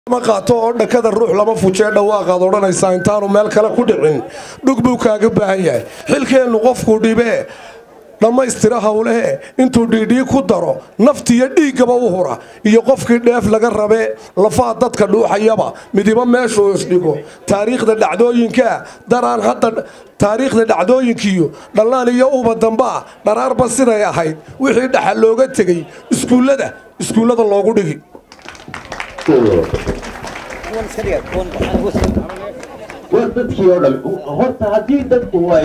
ma qaato oo dhakada ruux lama fujee dhawaaqaad odhanaysaa intaanu meel kale ku dhicin dhug buu kaaga baahan yahay xilkeennu qofkuu dhibee dhammaystira howlehe intuu dhiidhii ku daro naftiiyo dhiiggaba u hura iyo qofkii dheef laga rabee lafaha dadka dhuuxayaba midiba meeshuu isdhigo taariikhda dhacdooyinkaa daraan hadda taariikhda dhacdooyinkiiyo dhallaan iyo uba dambaa dharaarba siday ahayd wixii dhaxa looga tegey iskuullada iskuullada loogu dhigi war dadkii oo dhan horta haddii dadku way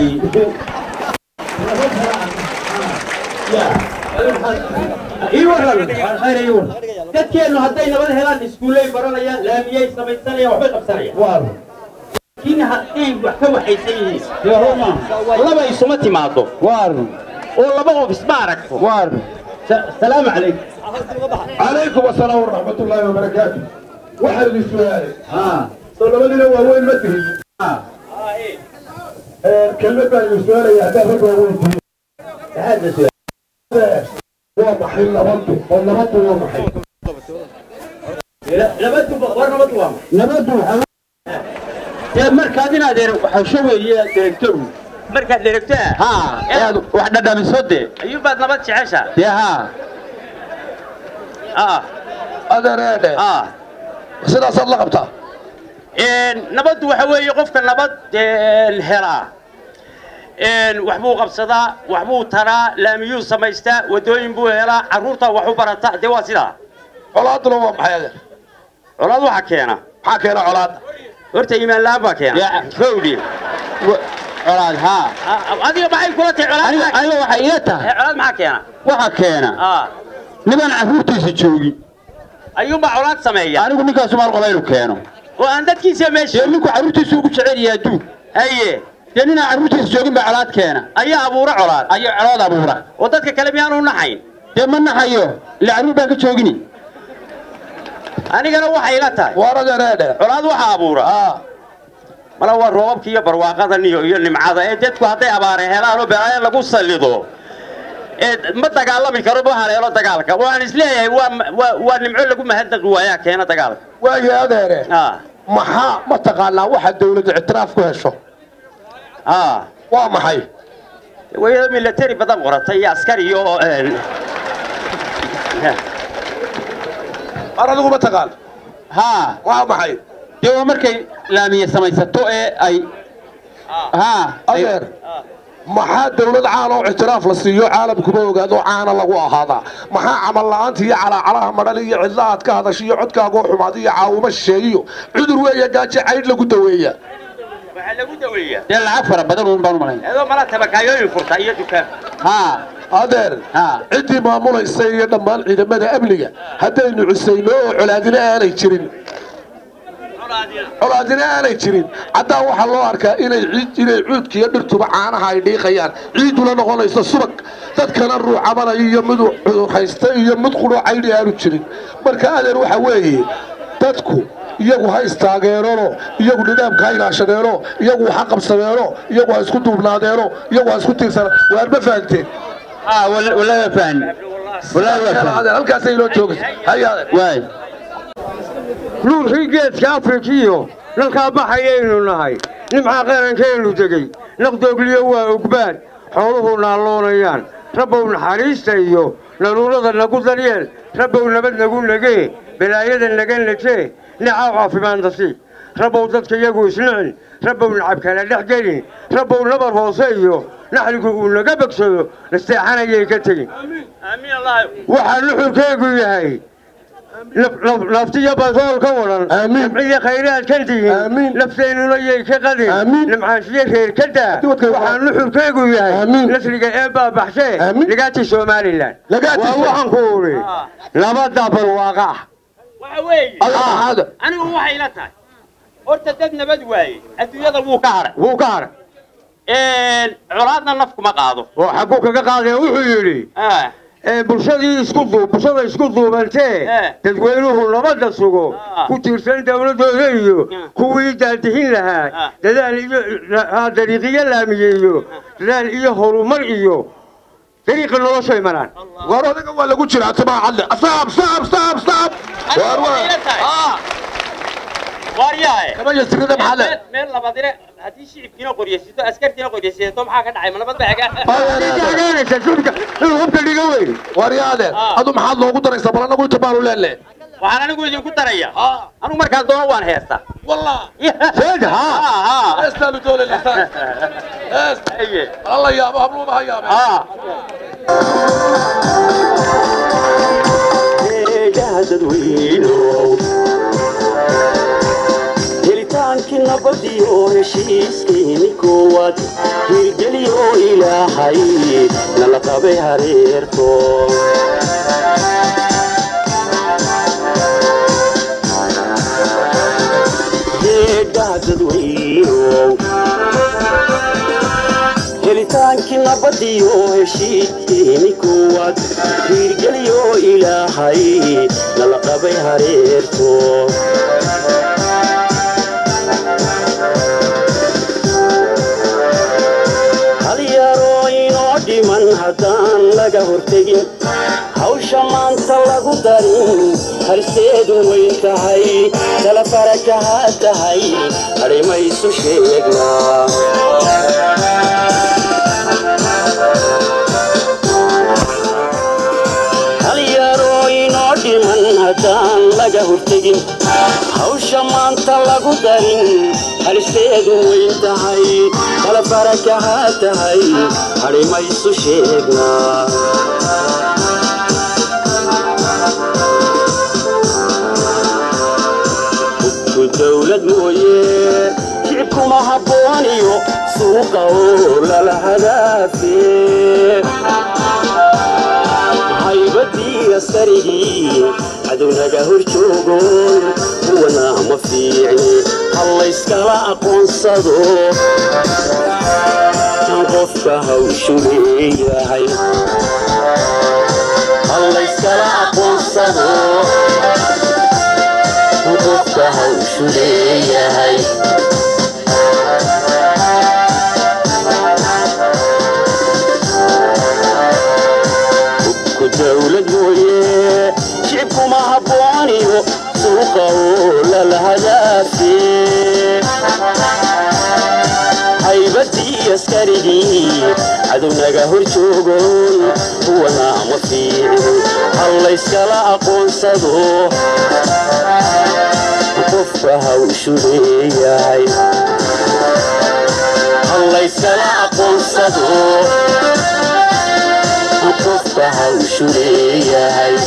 dadkeennu hadday nabad helaan iskuullay baranayaan laamiyay samaysanayaan waxbay qabsanayaan laakiin hadday wax ka waxaysan yihiin laba isuma timaado oo laba qof isma aragto salaamu calaykum calaykum asalaam waraxmatullaahi wabarakaatu waxaan idin su-aalay soo labadiina waaweyn ma tihin kelmad baan idin su-aalaya haddaad rag waaweyn tihin waa maxay nabaddu oo nabaddu waa maxay nabadu war nabadu waa nabaddu dee markaad inaad waxasho weeye deregtoru markaad deregtaa haa inaad wax dhadhamiso dee ayuunbaad nabad jecesha dee haa haa adeereedhe haa sidaasaad la qabtaa nabaddu waxa weeye qofka nabad helaa wax buu qabsadaa wax buu taraa laamiyuu samaystaa waddooyin buu helaa carruurta wax u barataa dee waa sidaa colaaduna waa maxay adeer colaad waxa keena maxaa keena colaadda horta iimaan la'aan baa keena fawdhi colaad haa adiga maxay kula tahay colaad aniga maxaa- aniga waxay ila tahay Eh, colaad maxaa keena waxa keena aa niman carruurtiisa joogin ayuunbaa colaad sameeya anigu ninkaas maal qaba inuu keeno oo aan dadkiisa meesha dee ninku carruurtiisa ugu jecel yahay adduun haye dee ninaan carruurtiisa joogin baa colaad keena ayaa abuura colaad ayuu colaad abuura oo dadka kale miyaanu naxayn dee ma naxayo ila carruur baan ka joogini anigana waxay ila tahay waar adeereedhe colaad waxa abuura mala waa roobabka iyo barwaaqadan iyo iyo nimcada ee dadku hadday abaare helaan oo balaayo lagu sallido ee ma dagaalami karo ma haleelo dagaalka waxaan isleeyahay waa waa waa nimco lagu mahadnaqi waayaa keena dagaalka waaye adeere aa maxaa mataqaanaa waxa dawladda ictiraaf ku hesho aa waa maxay wayada military badan qoratay iyo askari iyo een, waar adigu ma taqaan haa waa maxay dee waa markay laamiye samaysato ee ay haa ay- adeer maxaa dawlad caan oo ictiraaf la siiyo caalamkuba ogaado caana lagu ahaadaa maxaa camal la'aanta iyo calaacalaha madhan iyo cidlahaad ka hadasha iyo codkaagoo xumaada iyo caawimo shisheeyo cudur weeye gaajo caydh lagu daweeya waxaa lagu daweeyaa dee lacag fara badan uun baan u malayn iyadoo mala tabakaayooyin furta iyo dukaan haa adeer haa ciddii maamulaysa iyo dhammaan ciidamada amniga haddaynu cusayno oo colaadina aanay jirin colaadina aanay jirin caddaan waxaa loo arkaa inay ciid inay cuudka iyo dhirtuba caanaha ay dhiiqayaan ciiduna noqonayso subag dadkana ruucabanaya iyo mid cudur haysta iyo mid qudhoo caydhi aanu jirin marka adeer waxa weeye dadku iyagu ha istaageerono iyagu nidaamka ha ilaashadeeno iyagu ha qabsadeeno iyagu ha isku duubnaadeeno iyagu ha isku tiirsana waar ma fahanteen haa wala- walaa fahmi walaa waa fahmi adeer halkaasay inoo joogaysa haya adeer waay nuurkii geedka afrikiyo nalkaa baxayaynu nahay nimcaa qarankaynu degey naqdoogliyo waa ogbaad xooluhu naalloonayaan rabbow naxariista iyo naluurada nagu daryeel rabbow nabad nagu negee balaayada naga nejee nicaaw caafimaad nasiib rabbow dadka iyagu isnicin rabbow nacab kala dhex gelin rabbow nabar hoose iyo naxligu uu naga bogsado nasteexanayay ka tegin amiin allah waxaa nuxurkeegu yahay naf- naf- naftiyo basool ka wadan Aamiin. nimciyo khayraad ka dihin Aamiin. nafteennuna yay ka qadin Aamiin. nimcaanshiyo reer ka daa Haddii wadkay- waxaa nuxurkeegu yahay Aamiin. nasriga ee baabaxshee Aamiin. ligaatii somalilan Ligaatii waa Som- waxaan ku uri labada barwaaqa ah waxa weeye adeer maxaada anigu waxay ila tahay horta dad nabad waaye adduunyada wuu ka hadhay wuu ka hadhay colaadna naf kuma qaado oo xagguu kaga qaadee wuxuu yidhi Ah, ee, bulshadii isku duu bulshada isku duubantee Eh. dadweynuhu nabadda sugo Ah. ku tiirsan dowladooda iyo Ah. kuwii daadihin lahaa Ah. dadaal iyo ah, dariiqiyo laamiye iyo dadaal iyo horumar iyo dariiqa noloshay maraan war adiga waa lagu jiraa timaa cadle saab saab saab saab anigu waar waxay ila waar tahay waaryahay kama yasirida maxaa le meel meel labadine haddii shicibkiina qoryaysato askartiina qoryaysato maxaa ka dhacay ma nabad baa xagaa taageeraysa sulka inuu hubka dhiga weyn waryaade Ah. adu maxaad loogu daraysaa bal anagu inta baanu leele waxaan anigu idinku daraya anigu markaan doono waan heestaa wallah sheeg haa haa heestaanu doonayna hees haye alla yaabo habluuma ha yaabe haa helitaankii nabadiyo heshiiskiini koowaad hirgeliyo ilaahay nala qabay hareerto heedhaha dadweynow helitaankii nabadiyo heshiiskiini koowaad hirgeliyo ilaahay nala qabay hareerto hal yaroo inoo dhiman haddaan laga hortegin hawsha maanta lagu darin harseedu weyn tahay tala farakaha tahay hadhimaysu sheegnaa hal yaroo inoo dhiman haddaan laga hortegin hawsha maanta lagu darin halisteedu weyn tahay kala barakaha tahay hadhimaysu sheegnaa hubku dawlad mooye shicibkuma habbooniyo suuqa oo lala hadaafe haybadii askarigii cadownaga hor joogoon kuwana ma fiicni hallayskala aqoonsado qofka hawshu leeyahay hallayskala aqoonsado qofka hawshu leeyahay hubku dawlad mooye shicibkuma habbooniyo suuqa oo lala hadaafe haybadii askarigii cadownaga hor joogoon kuwana ma fiicin hallayskala aqoonsado qofka hawshu leeyahay hallayskala aqoonsado qofka hawshu leeyahay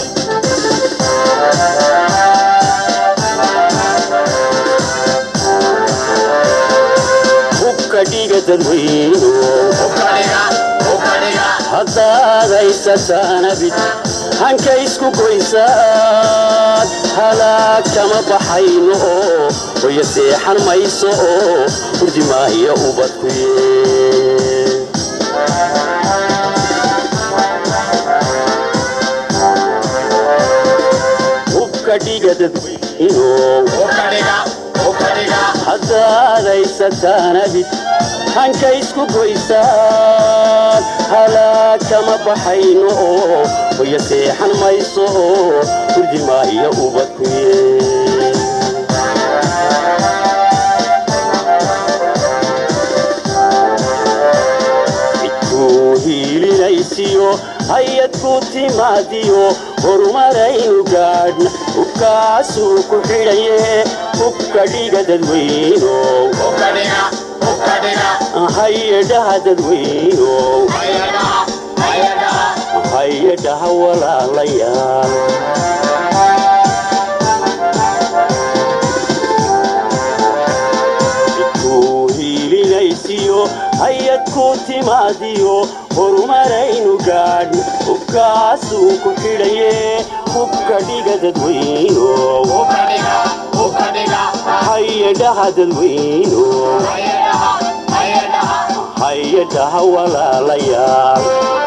hubka dhiga dadweyno haddaad haysataanabid hanka isku goysaan halaag kama baxayno oo hoya seexan mayso oo hurdimaayo ubadku yee hubka dhiga dadweyno haddaad haysataanabid hanka isku goysaan halaag kama baxayno oo hoya seexan mayso oo hurdimaayo ubadku yee cidkuu hiilinaysiyo hay-ad ku timaadiyo horumaraynu gaadhna hubkaasuu ku xidhaye hubka dhiga dadweyno hay-adhaha dadweyno hay-adhaha walaalayaal cidkuu hiilinaysiyo hay-ad ku timaadiyo horumaraynu gaadhna hubkaasuu ku xidhaye hubka dhiga dadweyno hay-adhaha dadweyno hay-adhaha walaalayaal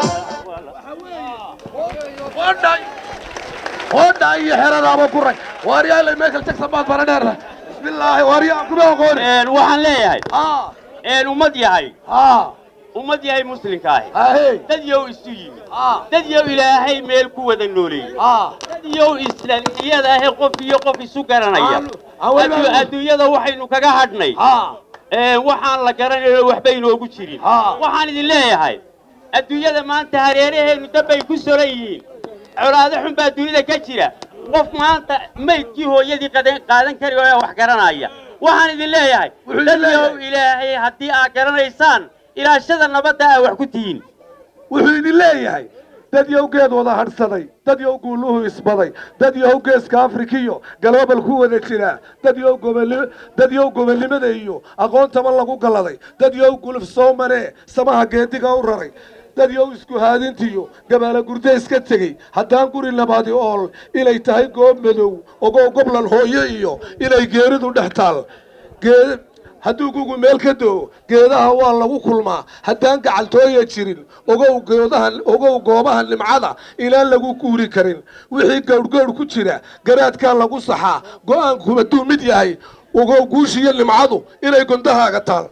hodha iyo xeradaaba ku rag waaryaale michael jackson baad bara dheer bismillaahi waaryaa kuma aqooni waxaan leeyahay haa een ummad yahay haa ummad yahay muslimka ahi ahey dad yow isu yimi aa dad yow ilaahay meel ku wada nooleeyey aa dad yow islaniyada ahi qof iyo qof isu garanaya Aan- aan weliba- Addu- adduunyada waxaynu kaga hadhnay aa Ee, waxaan la garanayo waxba inoogu jirin Haa. waxaan idin leeyahay adduunyada maanta hareeraheenu dabbay ku solan yihiin colaado xun baa dunida ka jira qof maanta maydkii hooyadii qadan- qaadan kari oo wax garanaya waxaan idin leeyahay Wuxuu idin dadyow leeyahay. ilaahay haddii aad garanaysaan ilaashada nabadda aa wax ku tihiin wuxuu idin leeyahay dad yow geed wada hadhsaday dad yow guuluhu isbaday dad yow geeska afrikiyo galoobal ku wada jira dad yow goboli dad yow gobolnimada iyo aqoontaba lagu galladay dad yow guluf soo maree samaha geediga u raray dad yow isku haadintiyo gabaala gurde iska tegey haddaan guri labaadi ool inay tahay goob madow ogow goblan hooyo iyo inay geeridu dhex taal geed hadduu gugu meel ka doo geedaha waa lagu kulmaa haddaan gacaltooya jirin ogow goodaha ogow goobaha nimcada inaan lagu guuri karin wixii gowrgowr ku jira garaadkaa lagu saxaa go-aanku hadduu mid yahay ogow guushiyo nimcadu inay gondahaaga taal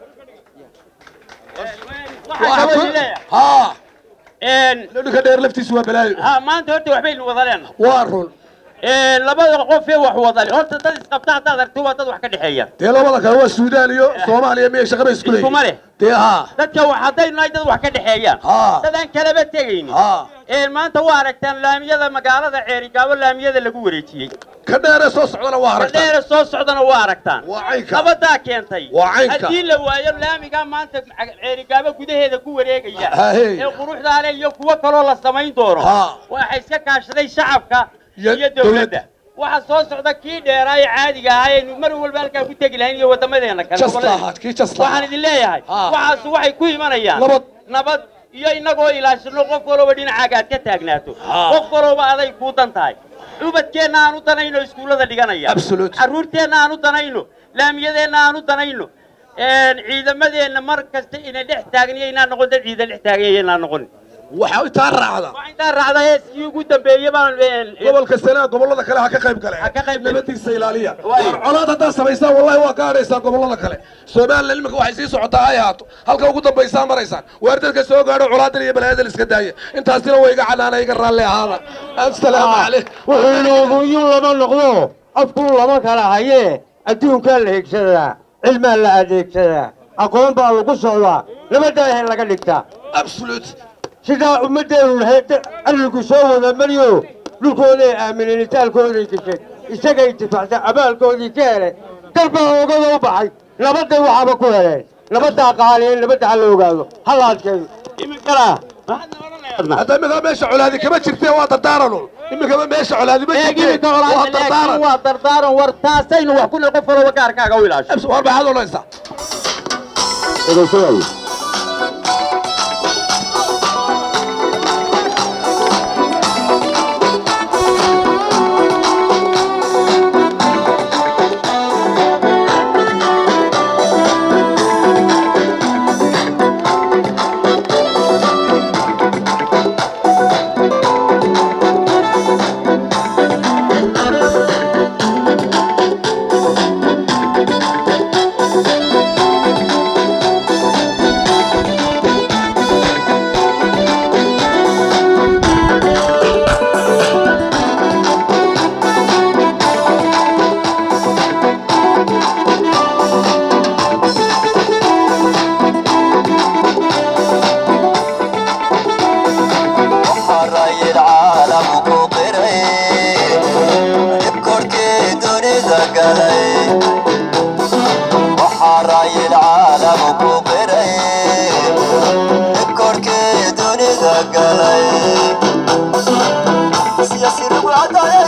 waxaan kaloo idin leeyahay haa een, ninka dheer laftiisu waa balaayo ha maanta horta waxbaynu wada leenahay waa run Een, labada qof ee wax wada leh horta dad isqabta haddaad aragto waa dad wax ka dhexeeya dee labada kale waa suudaan iyo soomaaliya miyay shaqaba isku Iskuma leh. leeyihin dee haa dadka wax haddaynu nahay dad wax ka dhexeeyaan Haa. dadaan kalaba tegaynin haa Een, maanta waa aragtaan laamiyada magaalada ceerigaabo laamiyada lagu wareejiyey ka dheeree soo socdana waa aragtaa dheere soo socdana waa aragtaan waa caynka nabadaa keentay Waa caynka. haddii la waayo laamigaa maanta ceerigaabo gudaheeda ku wareegaya Hahey. ee quruxdaa leh iyo kuwo kaloo la samayn doono Haa. waxay iska kaashaday shacabka Iyo iyo dawladda. dowladda waxa soo socda kii dheeraa ee caadiga ahaa aynu mar walba halkaa ku tegi lahayn iyo wadamadeena kale Just gobollada. lahaad, kii just waxaan lahaad. idin leeyahay Haa. waxaas waxay ku imanayaan Nabad. nabad iyo inagoo ilaashano qof walba dhinacaaga aad ka taagnaato Haa. qof walba aday kuu dan tahay ubadkeenna aan u danayno iskuullada dhiganaya Absolute. carruurteenna aan u danayno laamiyadeenna aan u danayno Een, ciidamadeenna mar kasta inay dhex taagniyo inaan noqon dad ciidan dhex taagniyo inaan noqon waxaa intaa raacda waxaa intaa raacda heeskii ugu dambeeyey baan een, gobolka sanaa gobollada kale ha ka qayb gale Ha ka qayb gale. nabadiisa ilaaliya Waayo. colaad haddaad samaysaan wallahi waa gaadhaysaan gobollada kale somalilan iminka waxay sii socotaa ay ahaato halka ugu dambaysaa maraysaan waar dadka soo gaadho colaadan iyo balaayadan iska daaya intaasina waa iga canaana iga raalli ahaada assalaamu calayk wuxuu inoogunyun lama noqdo afkuu lama kala hayee adduunkaa la higsadaa cilmaa la adeegsadaa aqoon baa lagu socdaa nabadaahe laga dhigtaa absolute sidaa ummaddeenu lahayd arrinku soo wada mariyo dhulkooday aamineen itaalkooday gashay isagay difaacsan abaalkoodii ka hele dalbaa oogada u baxay nabadday waxaaba ku heleen nabaddaa qaaliyeen nabadda ha la ogaado ha la adkeeyo iminkana maxaad odhanayaa hadda iminkaa meesha colaadi kama jirtee waa dardaaranun iminkaba meesha colaadi ma jirtee iminka waa olaada laakiin dardaaran waa dardaaran war taasaynu wax ku le qof walba gaarkaaga u ilaasho Abs- war maxaad odhanaysaa حراي العالم كوقري كركي دوني ذقلي وحراي العالم كوقري كركي دوني ذقلي سياسي ربعتي